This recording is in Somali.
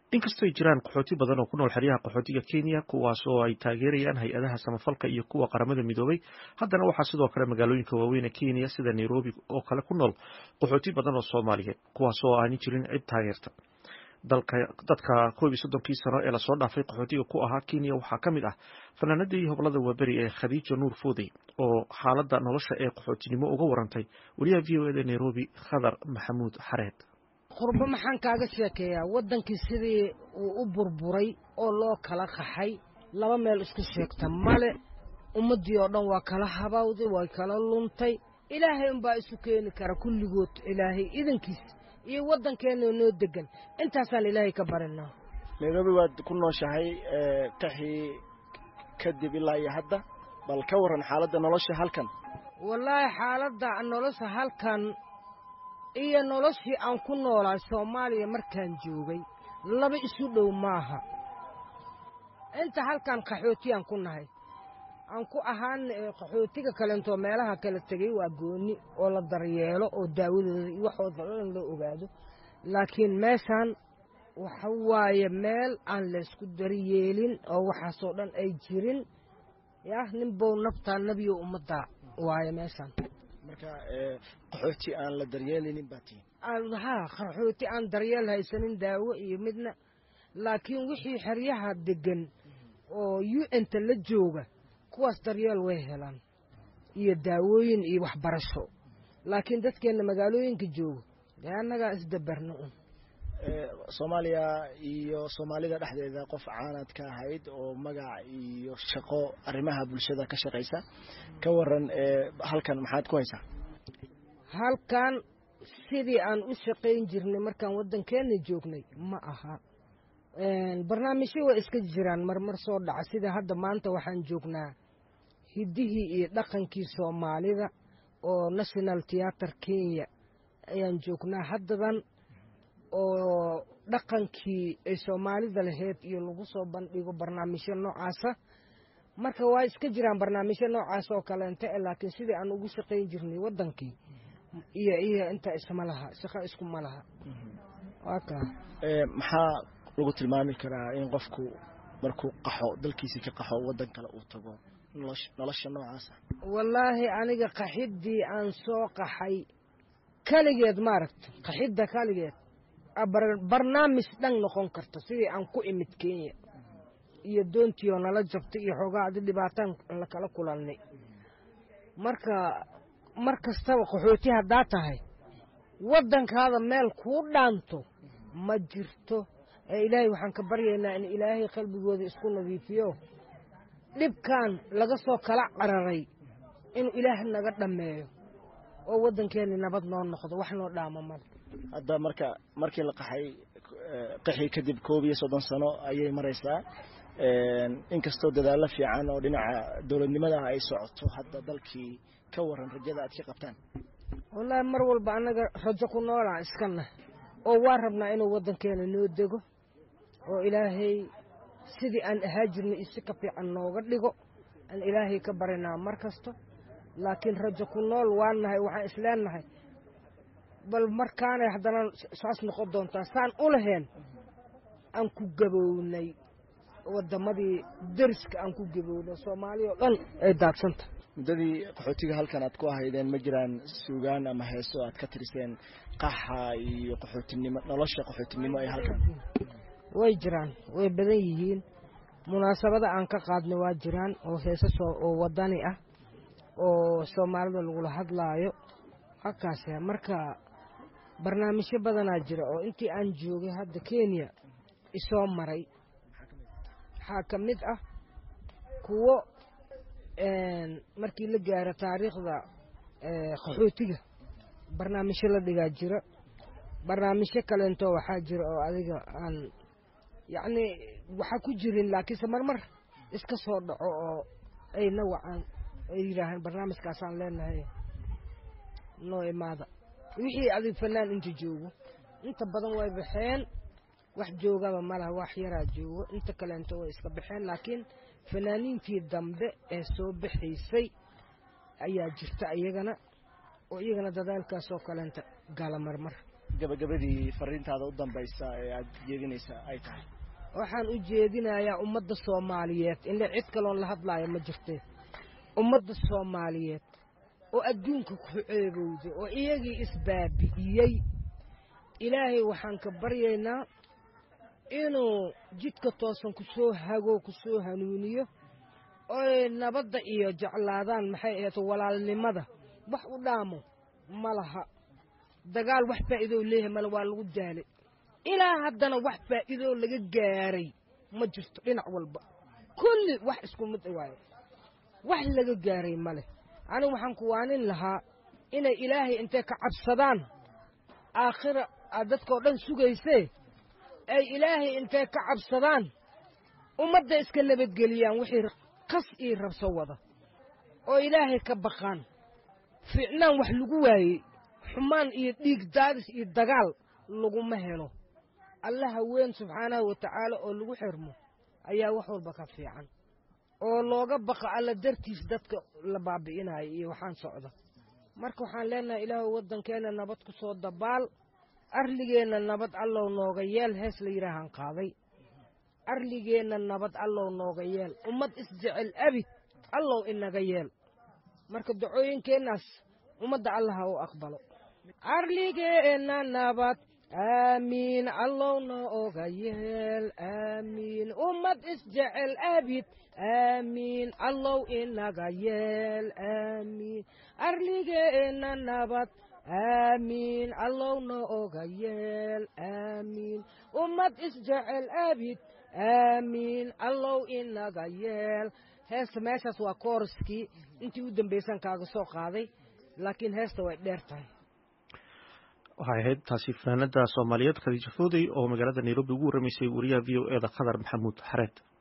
inkastoo ay jiraan qaxooti badan oo ku nool xeryaha qaxootiga kenya kuwaas oo ay taageerayaan hay-adaha samafalka iyo kuwa qaramada midoobay haddana waxaa sidoo kale magaalooyinka waaweyn ee kenya sida nairobi oo kale ku nool qaxooti badan oo soomaaliyeed kuwaas oo aanay jirin cid taageerta dadka koob iyo soddonkii sano ee lasoo dhaafay qaxootiga ku ahaa kenya waxaa ka mid ah fanaanadii hoblada waaberi ee khadiijo nuur foodey oo xaaladda nolosha ee qaxootinimo uga warantay wariyaha v o eda nairobi khadar maxamuud xareed qurbo maxaan kaaga sheekeeyaa waddankii sidii uu u burburay oo loo kala qaxay laba meel isku sheegta male ummaddii oo dhan waa kala habawday way kala luntay ilaahay unbaa isu keeni kara kulligood ilaahay idankiis iyo waddankeenna noo degan intaasaan ilaahay ka barinaa nairobi waad ku nooshahay qaxii kadib ilaa iyo hadda bal ka warran xaaladda nolosha halkan wallaahi xaaladda nolosha halkan iyo noloshii aan ku noolaay soomaaliya markaan joogay laba isu dhow maaha inta halkan qaxootiyaan ku nahay aan ku ahaan qaxootiga kalentoo meelaha kala tegey waa goonni oo la daryeelo oo daawadooda iyo waxooda dhan loo ogaado laakiin meeshaan waxa waaye meel aan laysku daryeelin oo waxaasoo dhan ay jirin yah ninbow naftaa nebiyow ummaddaa waaye meeshaan marka qaxooti aan la daryeelinin baa tihin haa qaxooti aan daryeel haysanin daawo iyo midna laakiin wixii xeryaha deggan oo u n-ta la jooga kuwaas daryeel way helaan iyo daawooyin iyo waxbarasho laakiin dadkeenna magaalooyinka jooga dee annagaa isdabarna un soomaaliya iyo soomaalida dhexdeeda qof caanad ka ahayd oo magac iyo shaqo arrimaha bulshada ka shaqaysa ka waran halkan maxaad ku haysaa halkan sidii aan u shaqayn jirnay markaan waddankeenna joognay ma aha barnaamijyo waa iska jiraan marmar soo dhaca sida hadda maanta waxaan joognaa hiddihii iyo dhaqankii soomaalida oo national theater kenya ayaan joognaa haddadan oo dhaqankii ay soomaalida lahayd iyo lagu soo bandhigo barnaamijyo noocaasa marka waa iska jiraan barnaamijyo noocaas oo kaleenta e laakiin sidii aan ugu shaqayn jirnay waddankii iyo iyo inta isma laha shaqo iskuma laha waa kaa maxaa lagu tilmaami karaa in qofku markuu qaxo dalkiisii ka qaxo waddan kale uu tago nolosha noocaasa wallaahi aniga qaxiddii aan soo qaxay keligeed maaragta qaxidda keligeed barnaamij dhan noqon karta sidii aan ku imid kenya iyo doontii oo nala jabtay iyo xoogaadi dhibaataan lakala kulannay marka mar kastaba qaxooti haddaa tahay waddankaada meel kuu dhaanto ma jirto ee ilaahay waxaan ka baryaynaa in ilaahay qalbigooda isku nadiifiyo dhibkan laga soo kala cararay inuu ilaah naga dhammeeyo oo waddankeenni nabad noo noqdo wax noo dhaamo male hadda marka markii la qaxay qaxii kadib koob iyo soddon sano ayay maraysaa inkastoo dadaallo fiican oo dhinaca dowladnimada ay socoto hadda dalkii ka waran rajada aad ka qabtaan wallaahi mar walba annaga rajo ku noolaan iskana oo waa rabnaa inuu waddankeena noo dego oo ilaahay sidii aan ahaa jirnay isi ka fiican nooga dhigo aan ilaahay ka barinaa mar kasto laakiin rajo ku nool waan nahay waxaan isleennahay bal markaanay haddana saas noqon doontaa saan u laheen aan ku gabownay waddamadii deriska aan ku gabownay soomaaliya oo dhan ay daadsanta muddadii qaxootiga halkan aad ku ahaydeen ma jiraan suugaan ama heeso aad ka tiriseen qaxa iyo qaxootinimo nolosha qaxootinimo ee halkan way jiraan way badan yihiin munaasabada aan ka qaadnay waa jiraan oo heesas oo waddani ah oo soomaalida lagula hadlaayo halkaas marka barnaamijyo badanaa jira oo intii aan joogay hadda kenya isoo maray waxaa ka mid ah kuwo markii la gaaro taariikhda qaxootiga barnaamijyo la dhigaa jira barnaamijyo kaleento waxaa jira oo adiga aan yacnii waxa ku jirin laakiinse marmar iska soo dhaco oo ay nawacaan ay yidhaahaan barnaamijkaasaan leenahay noo imaada wixii adig fanaan inta joogo inta badan way baxeen wax joogaba malaha wax yaraa joogo inta kaleento way iska baxeen laakiin fanaaniintii dambe ee soo baxaysay ayaa jirta iyagana oo iyagana dadaalkaasoo kaleenta gala marmar gabagabadii fariintaada u dambaysa ee aada jeedinaysa ay tahay waxaan u jeedinayaa ummadda soomaaliyeed inle cid kaloon la hadlaayo ma jirtee ummadda soomaaliyeed oo adduunka ku ceebowday oo iyagii isbaabi'iyey ilaahay waxaan ka baryaynaa inuu jidka toosan ku soo hago ku soo hanuuniyo oy nabadda iyo jeclaadaan maxay ahayd walaalnimada wax u dhaamo ma laha dagaal wax faa'iidoo leeyahay male waa lagu daalay ilaa haddana wax faa'iidoo laga gaaray ma jirto dhinac walba kulli wax isku mid waayo wax laga gaaray ma leh anigu waxaan ku waanin lahaa inay ilaahay intay ka cabsadaan aakhira aad dadkao dhan sugaysee ay ilaahay intay ka cabsadaan ummadda iska nabadgeliyaan wixii qas ii rabso wada oo ilaahay ka baqaan fiicnaan wax lagu waayey xumaan iyo dhiig daadis iyo dagaal laguma helo allaha weyn subxaanahu wa tacaala oo lagu xirmo ayaa wax walba ka fiican oo looga baqa alla dartiis dadka la baabi'inayo iyo waxaan socda marka waxaan leenahay ilaahu waddankeenna nabad ku soo dabaal arligeenna nabad allow nooga yeel hees la yidhaahaan qaaday arligeenna nabad allow nooga yeel ummad isjecel abid allow inaga yeel marka dacooyinkeennaas ummadda allaha u aqbalo arligeenna nabad aamiin allow nooga yeel aamiin ummad isjecel abid aamiin allow inaga yeel aamiin arligeenna nabad aamiin allow nooga yeel aamiin ummad isjecel abid aamiin allow inaga yeel heesta meeshaas waa kooriskii intii u dambaysan kaaga soo qaaday laakiin heesta way dheer tahay waxay ahayd taasi fanaanada soomaaliyeed khadiija foodey oo magaalada nairobi ugu warramaysay wariyaha v o e da khadar maxamuud xareed